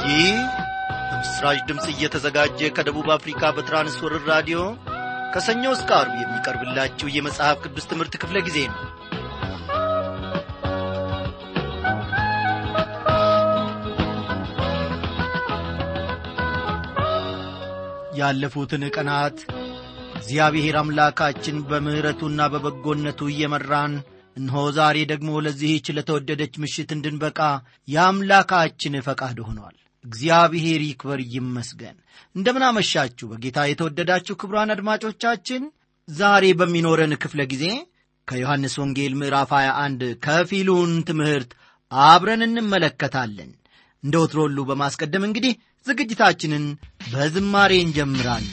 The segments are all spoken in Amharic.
ይህ በምስራች ድምፅ እየተዘጋጀ ከደቡብ አፍሪካ በትራንስወርር ራዲዮ ከሰኞ እስከ አርብ የሚቀርብላችሁ የመጽሐፍ ቅዱስ ትምህርት ክፍለ ጊዜ ነው ያለፉትን ቀናት እግዚአብሔር አምላካችን በምሕረቱና በበጎነቱ እየመራን እነሆ ዛሬ ደግሞ ለዚህች ለተወደደች ምሽት እንድንበቃ የአምላካችን ፈቃድ ሆኗል እግዚአብሔር ይክበር ይመስገን እንደምናመሻችሁ በጌታ የተወደዳችሁ ክብሯን አድማጮቻችን ዛሬ በሚኖረን ክፍለ ጊዜ ከዮሐንስ ወንጌል ምዕራፍ 21 ከፊሉን ትምህርት አብረን እንመለከታለን እንደ ወትሮ ሁሉ በማስቀደም እንግዲህ ዝግጅታችንን በዝማሬ እንጀምራለን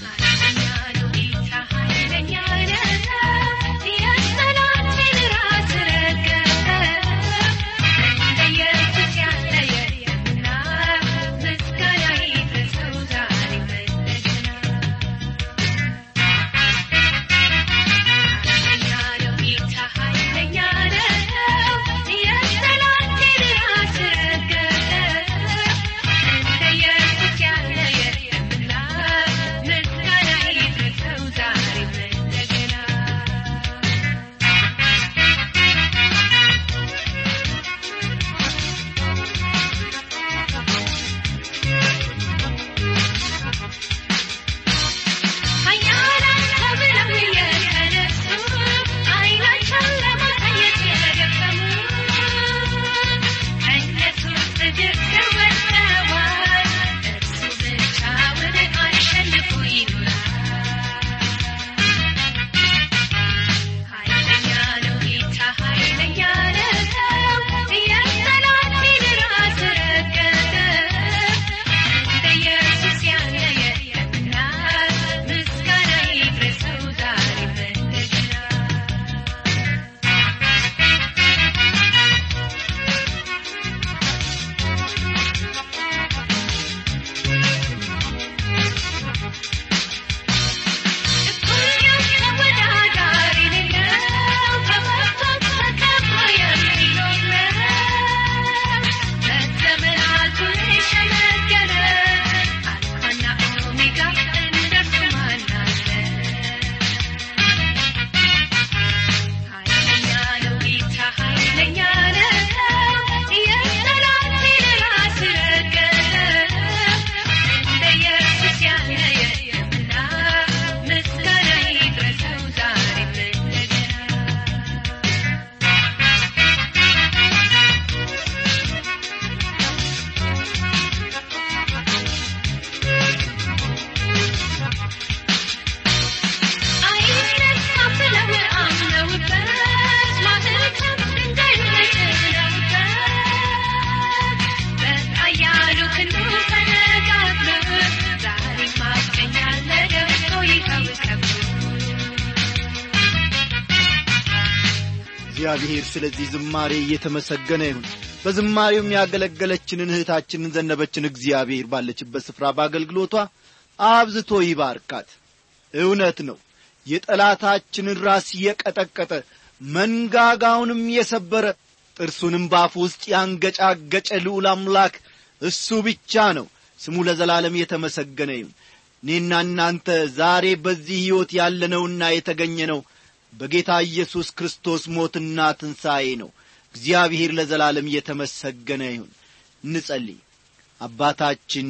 እግዚአብሔር ስለዚህ ዝማሬ እየተመሰገነ ይሁን በዝማሬውም ያገለገለችንን እህታችንን ዘነበችን እግዚአብሔር ባለችበት ስፍራ በአገልግሎቷ አብዝቶ ይባርካት እውነት ነው የጠላታችንን ራስ የቀጠቀጠ መንጋጋውንም የሰበረ ጥርሱንም ባፍ ውስጥ ያንገጫገጨ ልዑል አምላክ እሱ ብቻ ነው ስሙ ለዘላለም የተመሰገነ ይሁን እኔና እናንተ ዛሬ በዚህ ሕይወት ያለነውና የተገኘ ነው በጌታ ኢየሱስ ክርስቶስ ሞትና ትንሣኤ ነው እግዚአብሔር ለዘላለም እየተመሰገነ ይሁን እንጸልይ አባታችን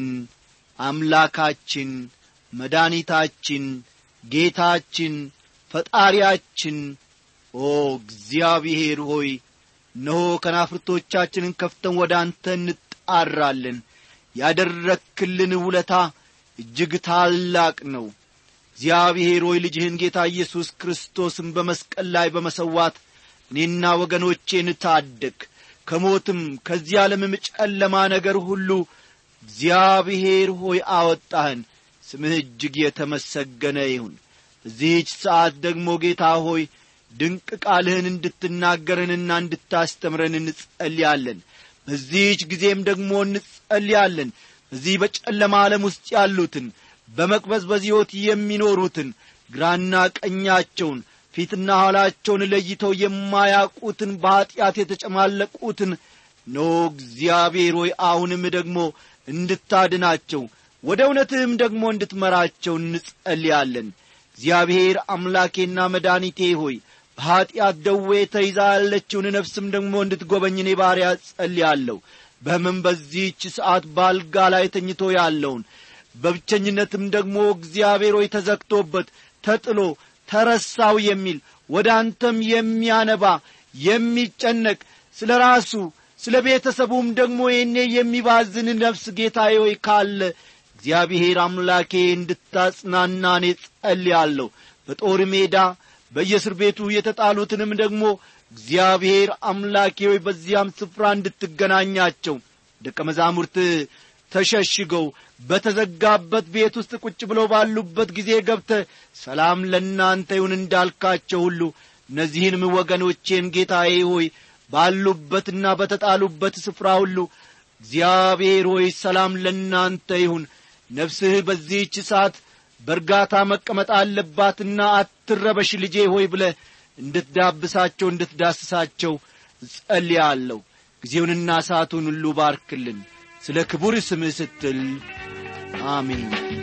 አምላካችን መድኒታችን ጌታችን ፈጣሪያችን ኦ እግዚአብሔር ሆይ እነሆ ከናፍርቶቻችንን ከፍተን ወደ አንተ እንጣራለን ያደረክልን ውለታ እጅግ ታላቅ ነው እግዚአብሔር ሆይ ልጅህን ጌታ ኢየሱስ ክርስቶስን በመስቀል ላይ በመሰዋት እኔና ወገኖቼን ታደግ ከሞትም ከዚህ ዓለምም ጨለማ ነገር ሁሉ እግዚአብሔር ሆይ አወጣህን ስምህ እጅግ የተመሰገነ ይሁን በዚህች ሰዓት ደግሞ ጌታ ሆይ ድንቅ ቃልህን እንድትናገረንና እንድታስተምረን እንጸልያለን በዚህች ጊዜም ደግሞ እንጸልያለን በዚህ በጨለማ ዓለም ውስጥ ያሉትን በመቅበዝበዝ ሕይወት የሚኖሩትን ግራና ቀኛቸውን ፊትና ኋላቸውን ለይተው የማያውቁትን በኀጢአት የተጨማለቁትን ኖ እግዚአብሔር ሆይ አሁንም ደግሞ እንድታድናቸው ወደ እውነትህም ደግሞ እንድትመራቸው እንጸልያለን እግዚአብሔር አምላኬና መድኃኒቴ ሆይ በኀጢአት ደዌ ተይዛ ያለችውን ነፍስም ደግሞ እንድትጐበኝ እኔ ባሪያ ጸልያለሁ በሕመም በዚህች ሰዓት ባልጋ ላይ ተኝቶ ያለውን በብቸኝነትም ደግሞ እግዚአብሔር ሆይ ተዘግቶበት ተጥሎ ተረሳው የሚል ወደ አንተም የሚያነባ የሚጨነቅ ስለ ራሱ ስለ ቤተሰቡም ደግሞ ይህኔ የሚባዝን ነፍስ ጌታዬ ሆይ ካለ እግዚአብሔር አምላኬ እንድታጽናና እኔ ጸልያለሁ በጦር ሜዳ በየእስር ቤቱ የተጣሉትንም ደግሞ እግዚአብሔር አምላኬ ሆይ በዚያም ስፍራ እንድትገናኛቸው ደቀ መዛሙርት ተሸሽገው በተዘጋበት ቤት ውስጥ ቁጭ ብለው ባሉበት ጊዜ ገብተ ሰላም ለእናንተ ይሁን እንዳልካቸው ሁሉ እነዚህንም ወገኖቼን ጌታዬ ሆይ ባሉበትና በተጣሉበት ስፍራ ሁሉ እግዚአብሔር ሆይ ሰላም ለእናንተ ይሁን ነፍስህ በዚህች ሰዓት በእርጋታ መቀመጥ አለባትና አትረበሽ ልጄ ሆይ ብለ እንድትዳብሳቸው እንድትዳስሳቸው ጸልያለሁ ጊዜውንና ሰዓቱን ሁሉ ባርክልን ስለ ክቡር ስምህ ስትል አሜን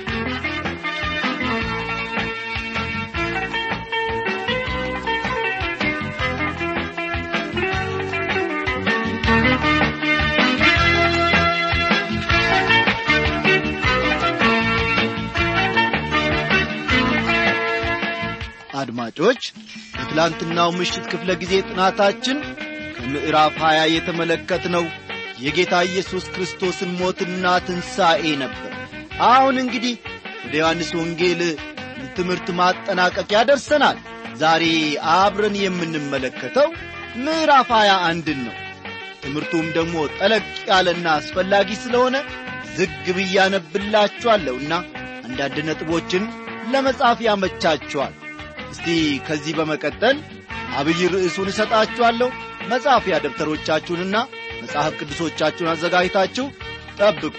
አድማጮች በትላንትናው ምሽት ክፍለ ጊዜ ጥናታችን ከምዕራፍ ሀያ የተመለከትነው የጌታ ኢየሱስ ክርስቶስን ሞትና ትንሣኤ ነበር አሁን እንግዲህ ወደ ዮሐንስ ወንጌል ትምህርት ማጠናቀቂያ ደርሰናል ዛሬ አብረን የምንመለከተው ምዕራፍ ሀያ አንድን ነው ትምህርቱም ደግሞ ጠለቅ ያለና አስፈላጊ ስለሆነ ዝግ ብያነብላችኋለሁና አንዳንድ ነጥቦችን ለመጻፍ ያመቻችኋል እስቲ ከዚህ በመቀጠል አብይ ርዕሱን እሰጣችኋለሁ መጻፊያ ደብተሮቻችሁንና መጽሐፍ ቅዱሶቻችሁን አዘጋጅታችሁ ጠብቁ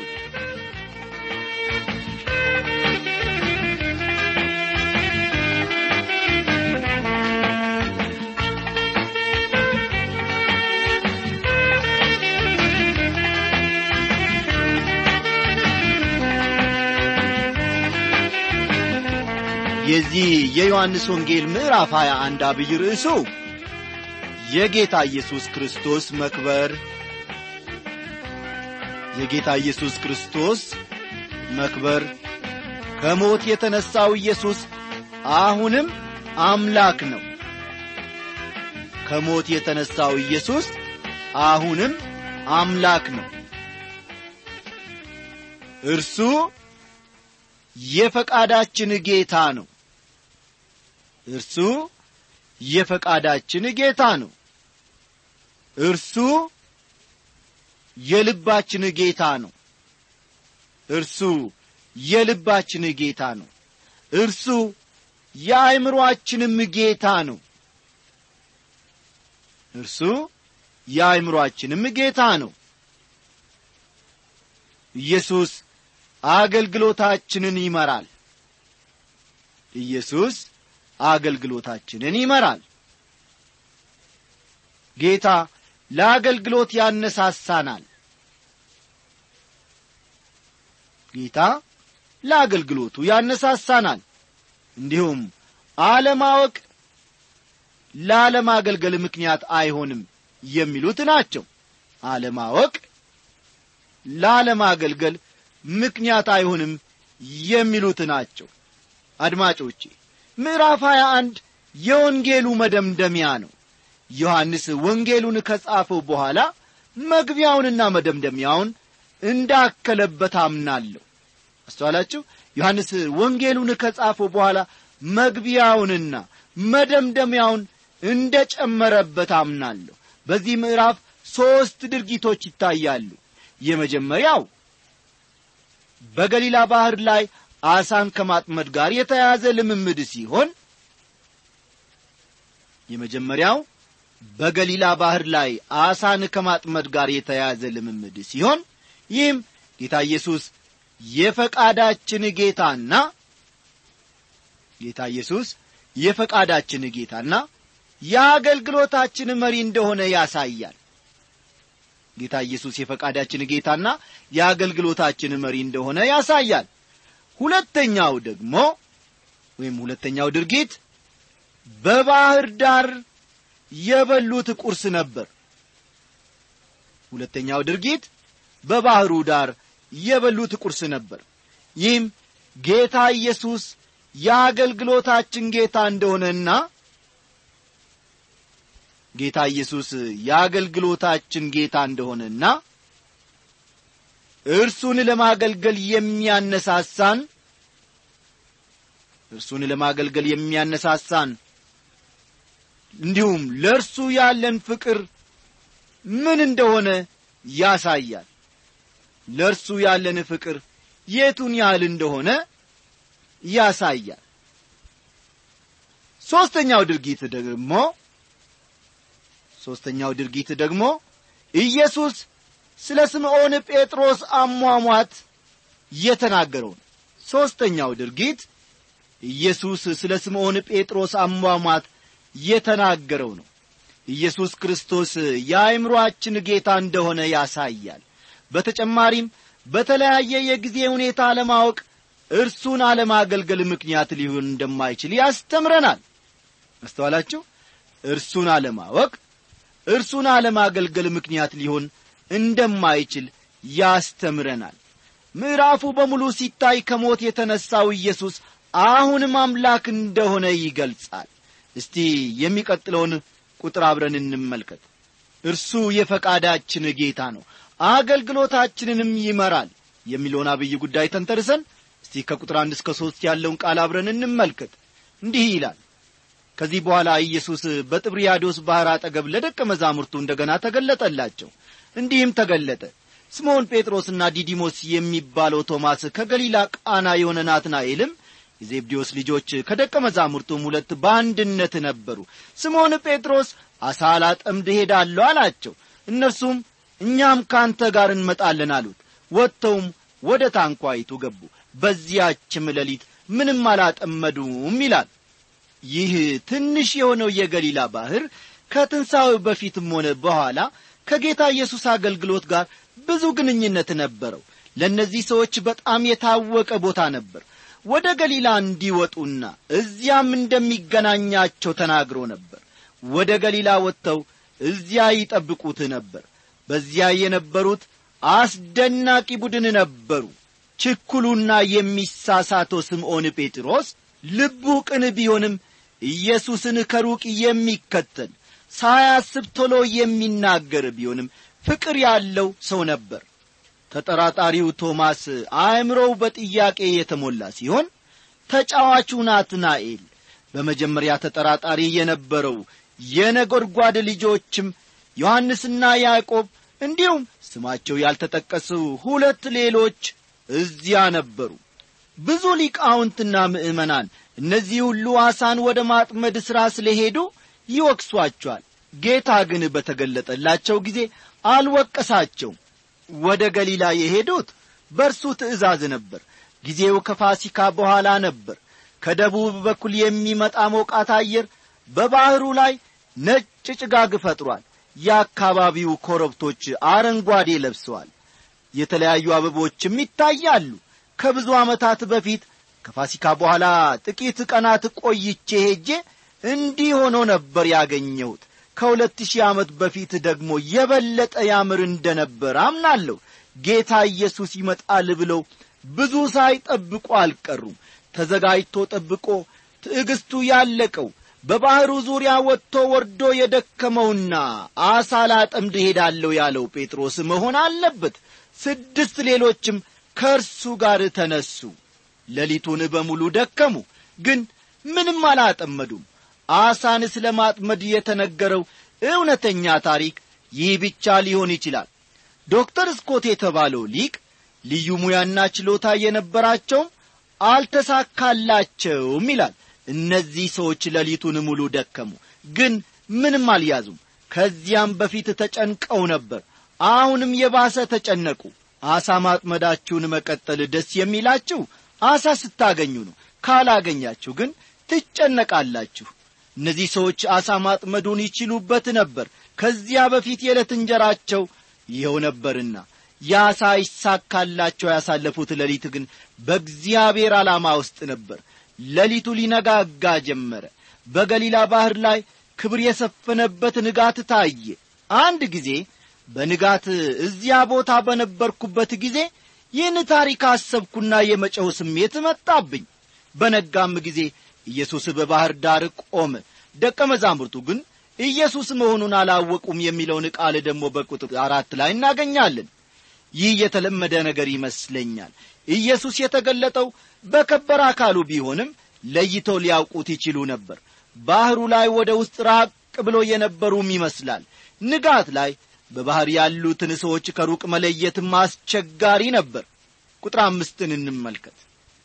የዚህ የዮሐንስ ወንጌል ምዕራፍ 21 አብይ ርዕሱ የጌታ ኢየሱስ ክርስቶስ መክበር የጌታ ኢየሱስ ክርስቶስ መክበር ከሞት የተነሣው ኢየሱስ አሁንም አምላክ ነው ከሞት የተነሣው ኢየሱስ አሁንም አምላክ ነው እርሱ የፈቃዳችን ጌታ ነው እርሱ የፈቃዳችን ጌታ ነው እርሱ የልባችን ጌታ ነው እርሱ የልባችን ጌታ ነው እርሱ የአእምሮአችንም ጌታ ነው እርሱ የአእምሮአችንም ጌታ ነው ኢየሱስ አገልግሎታችንን ይመራል ኢየሱስ አገልግሎታችንን ይመራል ጌታ ለአገልግሎት ያነሳሳናል ጌታ ለአገልግሎቱ ያነሳሳናል እንዲሁም አለማወቅ ላለማገልገል ምክንያት አይሆንም የሚሉት ናቸው አለማወቅ ላለማገልገል ምክንያት አይሆንም የሚሉት ናቸው አድማጮቼ ምዕራፍ 21 የወንጌሉ መደምደሚያ ነው ዮሐንስ ወንጌሉን ከጻፈው በኋላ መግቢያውንና መደምደሚያውን እንዳከለበት አምናለሁ አስተዋላችሁ ዮሐንስ ወንጌሉን ከጻፈው በኋላ መግቢያውንና መደምደሚያውን እንደ ጨመረበት አምናለሁ በዚህ ምዕራፍ ሦስት ድርጊቶች ይታያሉ የመጀመሪያው በገሊላ ባሕር ላይ አሳን ከማጥመድ ጋር የተያያዘ ልምምድ ሲሆን የመጀመሪያው በገሊላ ባሕር ላይ አሳን ከማጥመድ ጋር የተያያዘ ልምምድ ሲሆን ይህም ጌታ ኢየሱስ የፈቃዳችን ጌታና ጌታ ኢየሱስ የፈቃዳችን ጌታና የአገልግሎታችን መሪ እንደሆነ ያሳያል ጌታ ኢየሱስ የፈቃዳችን ጌታና የአገልግሎታችን መሪ እንደሆነ ያሳያል ሁለተኛው ደግሞ ወይም ሁለተኛው ድርጊት በባህር ዳር የበሉት ቁርስ ነበር ሁለተኛው ድርጊት በባህሩ ዳር የበሉት ቁርስ ነበር ይህም ጌታ ኢየሱስ የአገልግሎታችን ጌታ እንደሆነና ጌታ ኢየሱስ የአገልግሎታችን ጌታ እንደሆነና እርሱን ለማገልገል የሚያነሳሳን እርሱን ለማገልገል የሚያነሳሳን እንዲሁም ለእርሱ ያለን ፍቅር ምን እንደሆነ ያሳያል ለእርሱ ያለን ፍቅር የቱን ያህል እንደሆነ ያሳያል ሦስተኛው ድርጊት ደግሞ ሦስተኛው ድርጊት ደግሞ ኢየሱስ ስለ ስምዖን ጴጥሮስ አሟሟት የተናገረው ነው ሦስተኛው ድርጊት ኢየሱስ ስለ ስምዖን ጴጥሮስ አሟሟት የተናገረው ነው ኢየሱስ ክርስቶስ የአእምሮአችን ጌታ እንደሆነ ያሳያል በተጨማሪም በተለያየ የጊዜ ሁኔታ አለማወቅ እርሱን አለማገልገል ምክንያት ሊሆን እንደማይችል ያስተምረናል አስተዋላችሁ እርሱን አለማወቅ እርሱን አለማገልገል ምክንያት ሊሆን እንደማይችል ያስተምረናል ምዕራፉ በሙሉ ሲታይ ከሞት የተነሣው ኢየሱስ አሁንም አምላክ እንደሆነ ይገልጻል እስቲ የሚቀጥለውን ቁጥር አብረን እንመልከት እርሱ የፈቃዳችን ጌታ ነው አገልግሎታችንንም ይመራል የሚለውን አብይ ጉዳይ ተንተርሰን እስቲ ከቁጥር አንድ እስከ ሦስት ያለውን ቃል አብረን እንመልከት እንዲህ ይላል ከዚህ በኋላ ኢየሱስ በጥብርያዶስ ባሕር አጠገብ ለደቀ መዛሙርቱ እንደ ገና ተገለጠላቸው እንዲህም ተገለጠ ስምዖን ጴጥሮስና ዲዲሞስ የሚባለው ቶማስ ከገሊላ ቃና የሆነ ናትናኤልም የዜብዴዎስ ልጆች ከደቀ መዛሙርቱም ሁለት በአንድነት ነበሩ ስምዖን ጴጥሮስ አሳ ላጠምድ ሄዳለሁ አላቸው እነርሱም እኛም ካንተ ጋር እንመጣለን አሉት ወጥተውም ወደ ታንኳይቱ ገቡ በዚያችም ሌሊት ምንም አላጠመዱም ይላል ይህ ትንሽ የሆነው የገሊላ ባሕር ከትንሣኤው በፊትም ሆነ በኋላ ከጌታ ኢየሱስ አገልግሎት ጋር ብዙ ግንኙነት ነበረው ለእነዚህ ሰዎች በጣም የታወቀ ቦታ ነበር ወደ ገሊላ እንዲወጡና እዚያም እንደሚገናኛቸው ተናግሮ ነበር ወደ ገሊላ ወጥተው እዚያ ይጠብቁት ነበር በዚያ የነበሩት አስደናቂ ቡድን ነበሩ ችኩሉና የሚሳሳተው ስምዖን ጴጥሮስ ልቡ ቅን ቢሆንም ኢየሱስን ከሩቅ የሚከተል ሳያስብ ቶሎ የሚናገር ቢሆንም ፍቅር ያለው ሰው ነበር ተጠራጣሪው ቶማስ አእምሮው በጥያቄ የተሞላ ሲሆን ተጫዋቹ ናትናኤል በመጀመሪያ ተጠራጣሪ የነበረው የነጎድጓድ ልጆችም ዮሐንስና ያዕቆብ እንዲሁም ስማቸው ያልተጠቀሱ ሁለት ሌሎች እዚያ ነበሩ ብዙ ሊቃውንትና ምዕመናን እነዚህ ሁሉ አሳን ወደ ማጥመድ ሥራ ስለሄዱ ይወቅሷቸዋል ጌታ ግን በተገለጠላቸው ጊዜ አልወቀሳቸውም ወደ ገሊላ የሄዱት በእርሱ ትእዛዝ ነበር ጊዜው ከፋሲካ በኋላ ነበር ከደቡብ በኩል የሚመጣ ሞቃት አየር በባሕሩ ላይ ነጭ ጭጋግ ፈጥሯል የአካባቢው ኮረብቶች አረንጓዴ ለብሰዋል የተለያዩ አበቦችም ይታያሉ ከብዙ ዓመታት በፊት ከፋሲካ በኋላ ጥቂት ቀናት ቆይቼ ሄጄ እንዲህ ሆኖ ነበር ያገኘሁት ከሁለት ሺህ ዓመት በፊት ደግሞ የበለጠ ያምር እንደ ነበር አምናለሁ ጌታ ኢየሱስ ይመጣል ብለው ብዙ ሳይጠብቁ አልቀሩም ተዘጋጅቶ ጠብቆ ትዕግስቱ ያለቀው በባሕሩ ዙሪያ ወጥቶ ወርዶ የደከመውና አሳ ላጠምድ ሄዳለሁ ያለው ጴጥሮስ መሆን አለበት ስድስት ሌሎችም ከእርሱ ጋር ተነሱ ሌሊቱን በሙሉ ደከሙ ግን ምንም አላጠመዱም አሳን ስለ ማጥመድ የተነገረው እውነተኛ ታሪክ ይህ ብቻ ሊሆን ይችላል ዶክተር ስኮት የተባለው ሊቅ ልዩ ሙያና ችሎታ የነበራቸውም አልተሳካላቸውም ይላል እነዚህ ሰዎች ሌሊቱን ሙሉ ደከሙ ግን ምንም አልያዙም ከዚያም በፊት ተጨንቀው ነበር አሁንም የባሰ ተጨነቁ አሳ ማጥመዳችሁን መቀጠል ደስ የሚላችሁ አሳ ስታገኙ ነው ካላገኛችሁ ግን ትጨነቃላችሁ እነዚህ ሰዎች አሳ ማጥመዱን ይችሉበት ነበር ከዚያ በፊት የዕለት እንጀራቸው ይኸው ነበርና ያ ሳይሳካላቸው ያሳለፉት ሌሊት ግን በእግዚአብሔር ዓላማ ውስጥ ነበር ሌሊቱ ሊነጋጋ ጀመረ በገሊላ ባሕር ላይ ክብር የሰፈነበት ንጋት ታየ አንድ ጊዜ በንጋት እዚያ ቦታ በነበርኩበት ጊዜ ይህን ታሪክ አሰብኩና የመጨው ስሜት መጣብኝ በነጋም ጊዜ ኢየሱስ በባሕር ዳር ቆመ ደቀ መዛሙርቱ ግን ኢየሱስ መሆኑን አላወቁም የሚለውን ቃል ደግሞ በቁጥር አራት ላይ እናገኛለን ይህ የተለመደ ነገር ይመስለኛል ኢየሱስ የተገለጠው በከበረ አካሉ ቢሆንም ለይተው ሊያውቁት ይችሉ ነበር ባሕሩ ላይ ወደ ውስጥ ራቅ ብሎ የነበሩም ይመስላል ንጋት ላይ በባሕር ያሉትን ሰዎች ከሩቅ መለየትም አስቸጋሪ ነበር ቁጥር አምስትን እንመልከት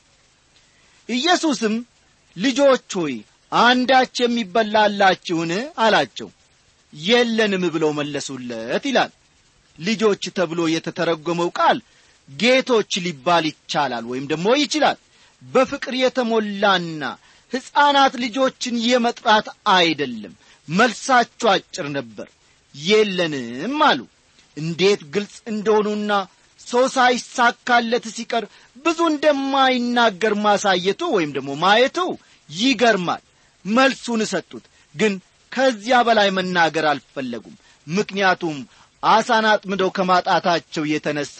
ኢየሱስም ልጆች ሆይ አንዳች የሚበላላችሁን አላቸው የለንም ብለው መለሱለት ይላል ልጆች ተብሎ የተተረጎመው ቃል ጌቶች ሊባል ይቻላል ወይም ደግሞ ይችላል በፍቅር የተሞላና ሕፃናት ልጆችን የመጥራት አይደለም መልሳቸው አጭር ነበር የለንም አሉ እንዴት ግልጽ እንደሆኑና ሰው ሳይሳካለት ሲቀር ብዙ እንደማይናገር ማሳየቱ ወይም ደግሞ ማየቱ ይገርማል መልሱን ሰጡት ግን ከዚያ በላይ መናገር አልፈለጉም ምክንያቱም አሳን አጥምደው ከማጣታቸው የተነሣ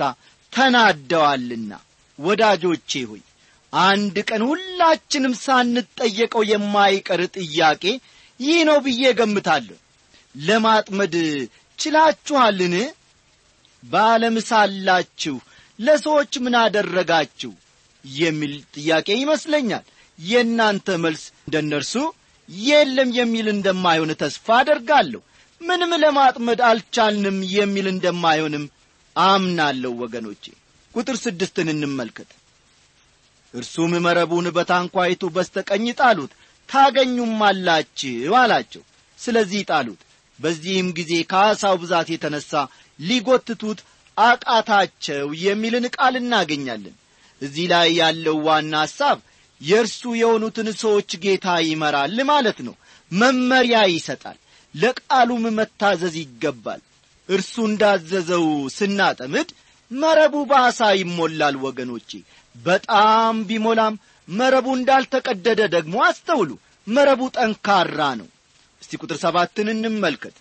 ተናደዋልና ወዳጆቼ ሆይ አንድ ቀን ሁላችንም ሳንጠየቀው የማይቀር ጥያቄ ይህ ነው ብዬ ገምታለሁ ለማጥመድ ችላችኋልን በዓለም ሳላችሁ ለሰዎች ምን አደረጋችሁ የሚል ጥያቄ ይመስለኛል የእናንተ መልስ እንደ እነርሱ የለም የሚል እንደማይሆን ተስፋ አደርጋለሁ ምንም ለማጥመድ አልቻልንም የሚል እንደማይሆንም አምናለሁ ወገኖቼ ቁጥር ስድስትን እንመልከት እርሱም መረቡን በታንኳይቱ በስተቀኝ ጣሉት ታገኙም አላችሁ አላቸው ስለዚህ ጣሉት በዚህም ጊዜ ከአሳው ብዛት የተነሣ ሊጐትቱት አቃታቸው የሚልን ቃል እናገኛለን እዚህ ላይ ያለው ዋና ሐሳብ የእርሱ የሆኑትን ሰዎች ጌታ ይመራል ማለት ነው መመሪያ ይሰጣል ለቃሉም መታዘዝ ይገባል እርሱ እንዳዘዘው ስናጠምድ መረቡ በአሳ ይሞላል ወገኖቼ በጣም ቢሞላም መረቡ እንዳልተቀደደ ደግሞ አስተውሉ መረቡ ጠንካራ ነው እስቲ ቁጥር ሰባትን እንመልከት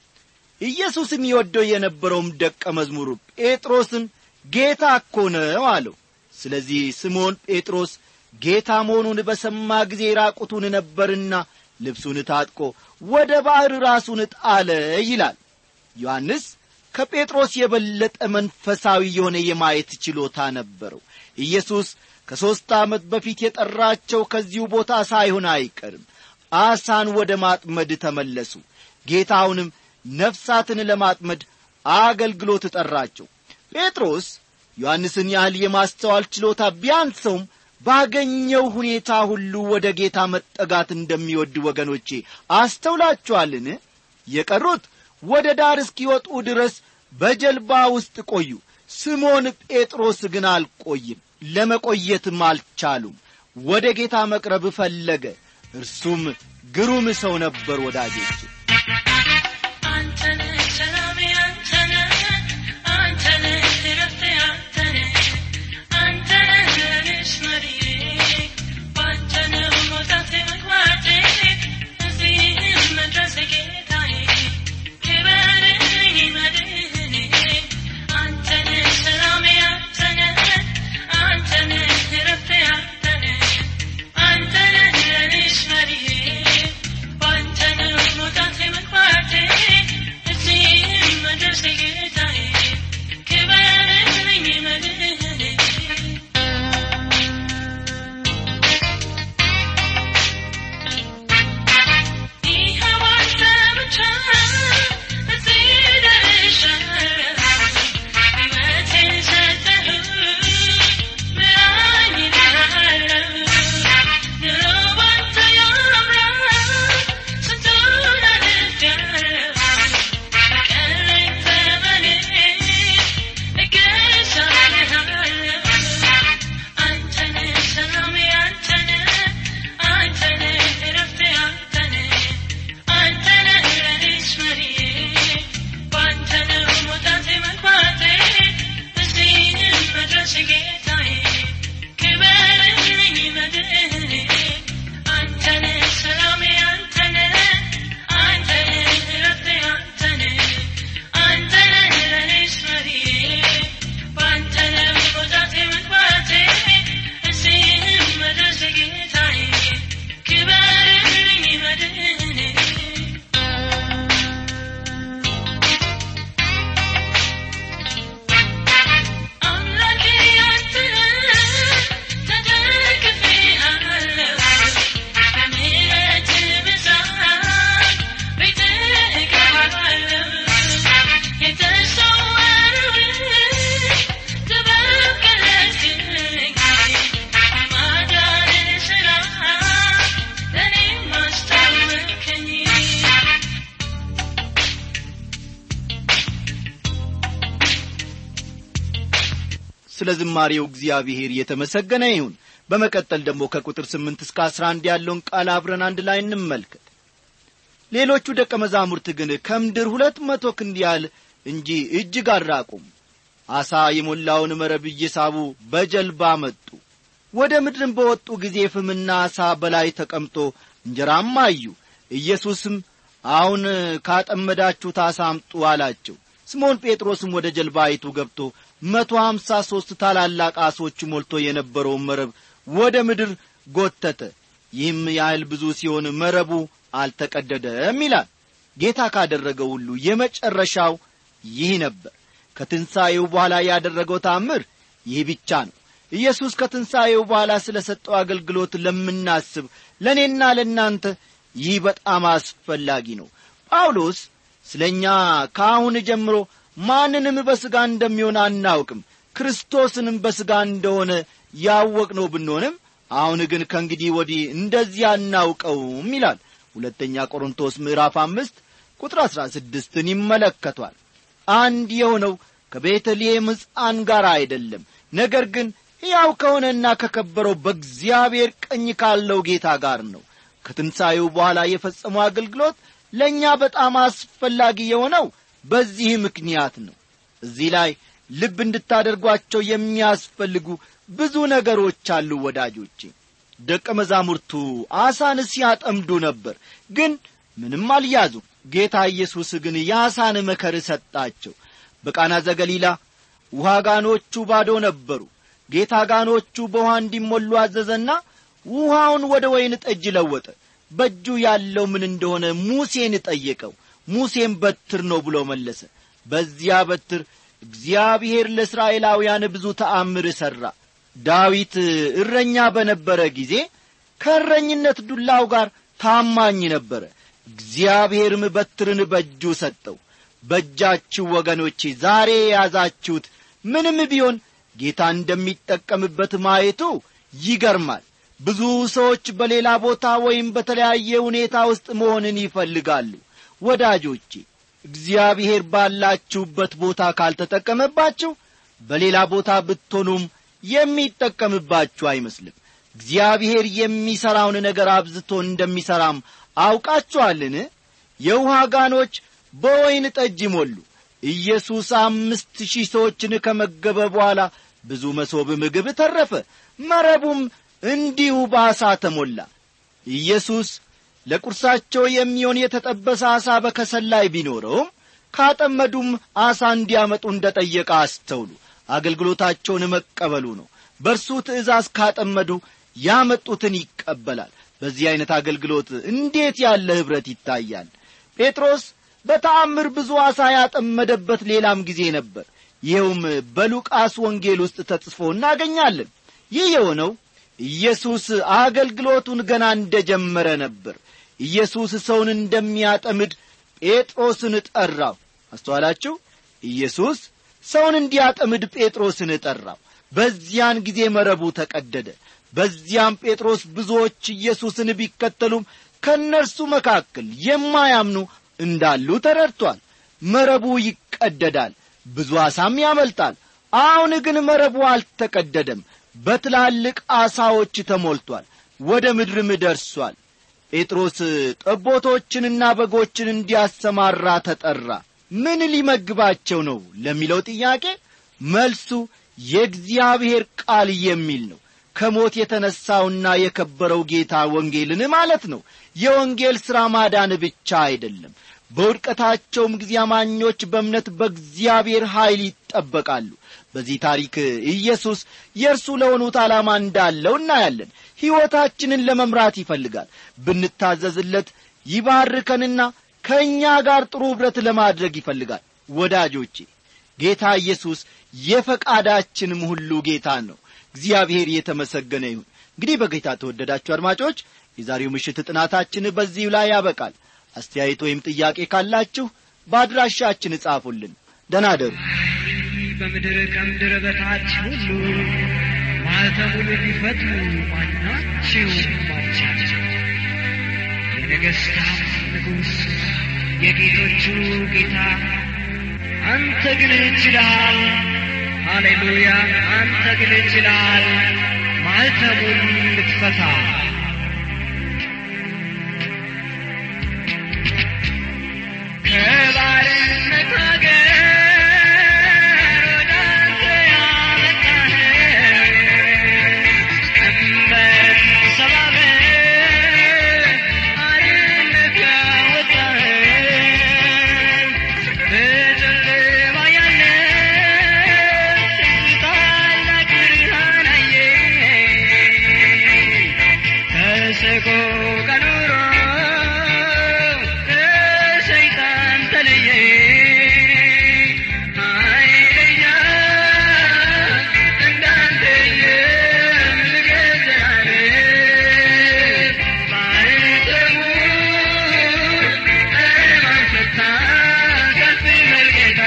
ኢየሱስም ይወደው የነበረውም ደቀ መዝሙሩ ጴጥሮስን ጌታ እኮ ነው አለው ስለዚህ ስምዖን ጴጥሮስ ጌታ መሆኑን በሰማ ጊዜ ራቁቱን ነበርና ልብሱን ታጥቆ ወደ ባሕር ራሱን ጣለ ይላል ዮሐንስ ከጴጥሮስ የበለጠ መንፈሳዊ የሆነ የማየት ችሎታ ነበረው ኢየሱስ ከሦስት ዓመት በፊት የጠራቸው ከዚሁ ቦታ ሳይሆን አይቀርም አሳን ወደ ማጥመድ ተመለሱ ጌታውንም ነፍሳትን ለማጥመድ አገልግሎት ጠራቸው ጴጥሮስ ዮሐንስን ያህል የማስተዋል ችሎታ ቢያንሰውም ባገኘው ሁኔታ ሁሉ ወደ ጌታ መጠጋት እንደሚወድ ወገኖቼ አስተውላችኋልን የቀሩት ወደ ዳር እስኪወጡ ድረስ በጀልባ ውስጥ ቆዩ ስሞን ጴጥሮስ ግን አልቆይም ለመቆየትም አልቻሉም ወደ ጌታ መቅረብ ፈለገ እርሱም ግሩም ሰው ነበር ወዳጆች አንተነ ሰላሜ አንተነ አንተነ ረፍቴ አንተነ አንተነ ለኔስ መሪዬ ባንተነ መውጣቴ መግባቴ እዚህም መድረሴ ጌታዬ ክበርኝ መድህኔ አንተነ ሰላሜ አንተነ አንተነ ረፍቴ አንተነ አንተነ ለኔስ መሪዬ ባንተነ መውጣቴ ስለ ዝማሬው እግዚአብሔር የተመሰገነ ይሁን በመቀጠል ደግሞ ከቁጥር ስምንት እስከ አስራ አንድ ያለውን ቃል አብረን አንድ ላይ እንመልከት ሌሎቹ ደቀ መዛሙርት ግን ከምድር ሁለት መቶ ክንድ ያህል እንጂ እጅግ አልራቁም አሳ የሞላውን መረብ እየሳቡ በጀልባ መጡ ወደ ምድርም በወጡ ጊዜ ፍምና አሳ በላይ ተቀምጦ እንጀራም አዩ ኢየሱስም አሁን ካጠመዳችሁት አሳ አምጡ አላቸው ስምዖን ጴጥሮስም ወደ ጀልባይቱ ገብቶ መቶ ሀምሳ ሦስት ታላላቅ አሶች ሞልቶ የነበረውን መረብ ወደ ምድር ጐተተ ይህም ያህል ብዙ ሲሆን መረቡ አልተቀደደም ይላል ጌታ ካደረገው ሁሉ የመጨረሻው ይህ ነበር ከትንሣኤው በኋላ ያደረገው ታምር ይህ ብቻ ነው ኢየሱስ ከትንሣኤው በኋላ ስለ ሰጠው አገልግሎት ለምናስብ ለእኔና ለእናንተ ይህ በጣም አስፈላጊ ነው ጳውሎስ ስለ እኛ ከአሁን ጀምሮ ማንንም በሥጋ እንደሚሆን አናውቅም ክርስቶስንም በሥጋ እንደሆነ ያወቅነው ብንሆንም አሁን ግን ከእንግዲህ ወዲህ እንደዚህ አናውቀውም ይላል ሁለተኛ ቆሮንቶስ ምዕራፍ አምስት ቁጥር አሥራ ስድስትን ይመለከቷል አንድ የሆነው ከቤተልሔም ሕፃን ጋር አይደለም ነገር ግን ሕያው ከሆነና ከከበረው በእግዚአብሔር ቀኝ ካለው ጌታ ጋር ነው ከትንሣኤው በኋላ የፈጸመው አገልግሎት ለእኛ በጣም አስፈላጊ የሆነው በዚህ ምክንያት ነው እዚህ ላይ ልብ እንድታደርጓቸው የሚያስፈልጉ ብዙ ነገሮች አሉ ወዳጆቼ ደቀ መዛሙርቱ አሳን ሲያጠምዱ ነበር ግን ምንም አልያዙም ጌታ ኢየሱስ ግን የአሳን መከር ሰጣቸው በቃና ዘገሊላ ውሃ ጋኖቹ ባዶ ነበሩ ጌታ ጋኖቹ በውሃ እንዲሞሉ አዘዘና ውሃውን ወደ ወይን ጠጅ ለወጠ በእጁ ያለው ምን እንደሆነ ሙሴን ጠየቀው ሙሴም በትር ነው ብሎ መለሰ በዚያ በትር እግዚአብሔር ለእስራኤላውያን ብዙ ተአምር ሠራ ዳዊት እረኛ በነበረ ጊዜ ከእረኝነት ዱላው ጋር ታማኝ ነበረ እግዚአብሔርም በትርን በእጁ ሰጠው በእጃችሁ ወገኖቼ ዛሬ የያዛችሁት ምንም ቢሆን ጌታ እንደሚጠቀምበት ማየቱ ይገርማል ብዙ ሰዎች በሌላ ቦታ ወይም በተለያየ ሁኔታ ውስጥ መሆንን ይፈልጋሉ ወዳጆቼ እግዚአብሔር ባላችሁበት ቦታ ካልተጠቀመባችሁ በሌላ ቦታ ብትሆኑም የሚጠቀምባችሁ አይመስልም እግዚአብሔር የሚሠራውን ነገር አብዝቶ እንደሚሠራም አውቃችኋልን የውሃ ጋኖች በወይን ጠጅ ሞሉ ኢየሱስ አምስት ሺህ ሰዎችን ከመገበ በኋላ ብዙ መሶብ ምግብ ተረፈ መረቡም እንዲሁ በአሳ ተሞላ ኢየሱስ ለቁርሳቸው የሚሆን የተጠበሰ አሳ በከሰል ላይ ቢኖረውም ካጠመዱም አሳ እንዲያመጡ እንደ ጠየቀ አስተውሉ አገልግሎታቸውን መቀበሉ ነው በእርሱ ትእዛዝ ካጠመዱ ያመጡትን ይቀበላል በዚህ ዐይነት አገልግሎት እንዴት ያለ ኅብረት ይታያል ጴጥሮስ በተአምር ብዙ ዓሣ ያጠመደበት ሌላም ጊዜ ነበር ይኸውም በሉቃስ ወንጌል ውስጥ ተጽፎ እናገኛለን ይህ የሆነው ኢየሱስ አገልግሎቱን ገና እንደ ጀመረ ነበር ኢየሱስ ሰውን እንደሚያጠምድ ጴጥሮስን ጠራው አስተዋላችሁ ኢየሱስ ሰውን እንዲያጠምድ ጴጥሮስን ጠራው በዚያን ጊዜ መረቡ ተቀደደ በዚያም ጴጥሮስ ብዙዎች ኢየሱስን ቢከተሉም ከእነርሱ መካከል የማያምኑ እንዳሉ ተረድቷል መረቡ ይቀደዳል ብዙ ዓሣም ያመልጣል አሁን ግን መረቡ አልተቀደደም በትላልቅ ዓሣዎች ተሞልቷል ወደ ምድርም ደርሷል ጴጥሮስ ጠቦቶችንና በጎችን እንዲያሰማራ ተጠራ ምን ሊመግባቸው ነው ለሚለው ጥያቄ መልሱ የእግዚአብሔር ቃል የሚል ነው ከሞት የተነሣውና የከበረው ጌታ ወንጌልን ማለት ነው የወንጌል ሥራ ማዳን ብቻ አይደለም በውድቀታቸውም ጊዜ አማኞች በእምነት በእግዚአብሔር ኀይል ይጠበቃሉ በዚህ ታሪክ ኢየሱስ የእርሱ ለሆኑት ዓላማ እንዳለው እናያለን ሕይወታችንን ለመምራት ይፈልጋል ብንታዘዝለት ይባርከንና ከእኛ ጋር ጥሩ ኅብረት ለማድረግ ይፈልጋል ወዳጆቼ ጌታ ኢየሱስ የፈቃዳችንም ሁሉ ጌታ ነው እግዚአብሔር የተመሰገነ ይሁን እንግዲህ በጌታ ተወደዳችሁ አድማጮች የዛሬው ምሽት ጥናታችን በዚሁ ላይ ያበቃል አስተያየት ወይም ጥያቄ ካላችሁ በአድራሻችን እጻፉልን ደናደሩ በምድር ከምድር በታች ሁሉ ማኅተሙን ቢፈቱ ማናቸውም አልቻለም የነገሥታት ንጉሥ የጌቶቹ ጌታ አንተ ግን ችለሃል ሃሌሉያ አንተ ግን ይችላል ማልተሙን ልትፈታ ከባርነት አገር ወደ አንተ ያመጣኸን ቀንበርን ሰባብረህ አርነት ያወጣኸን በጨለማ ያለን ታላቅ ብርሃን አየን። ከሰቆቃ ኑሮ ከሰይጣን ተለየ ኃይለኛ እንዳንተ የምገዛለን ማኅተሙን ለማን ፈታ ከፍ በል ጌታ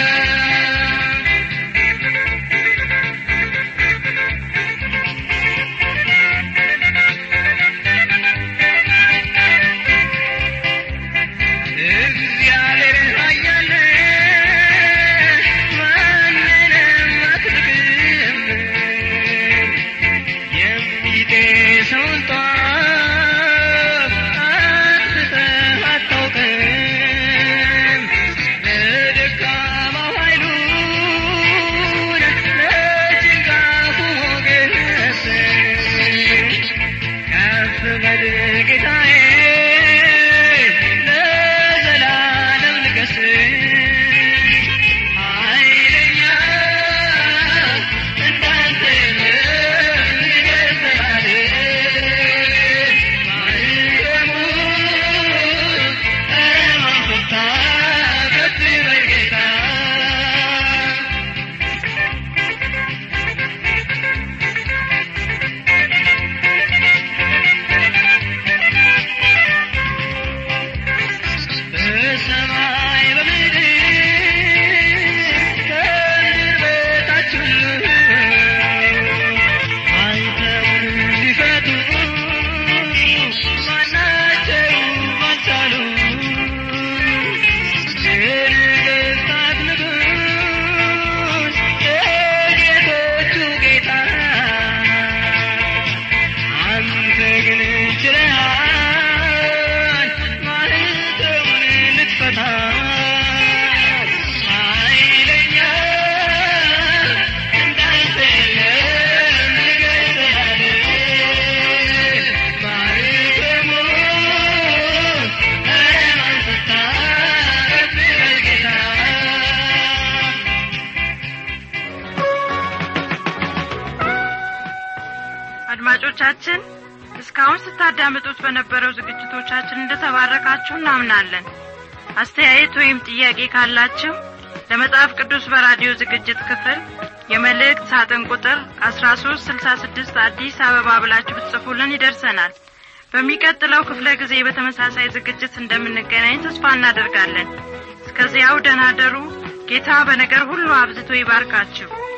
እግዚአብሔር ኃያል ማንንም አትንቅም የሚጤሰውን ጧፍ አጥፍተህ አታውቅም ለደካማው ኃይሉን ለጭንጋፉ ሞገስ ከፍ በል ጌታዬ ለዘላለም ንገስ ኃይለኛ እንዳንተ የለም ይገዛል ማኅተሙን ለማን ፈታ ከፍ በል ጌታ በሰማይ በምድር ከምድር በታች ሁሉ አንተውን ሊፈቱ ማናቸውም አልቻሉም። የነገሥታት ንጉሥ የጌቶቹ ጌታ አንተ ግን ችለሃል ማኅተሙን ልትፈታ ኃይለኛ እንዳንተ የለም ይገዛል ማኅተሙን ለማን ፈታ ከፍ በል ጌታ አድማጮቻችን እስካሁን ስታዳምጡት በነበረው ዝግጅቶቻችን እንደተባረካችሁ እናምናለን አስተያየት ወይም ጥያቄ ካላችሁ ለመጽሐፍ ቅዱስ በራዲዮ ዝግጅት ክፍል የመልእክት ሳጥን ቁጥር አስራ ሶስት ስልሳ ስድስት አዲስ አበባ ብላችሁ ብትጽፉልን ይደርሰናል በሚቀጥለው ክፍለ ጊዜ በተመሳሳይ ዝግጅት እንደምንገናኝ ተስፋ እናደርጋለን እስከዚያው ደህና ደሩ ጌታ በነገር ሁሉ አብዝቶ ይባርካችሁ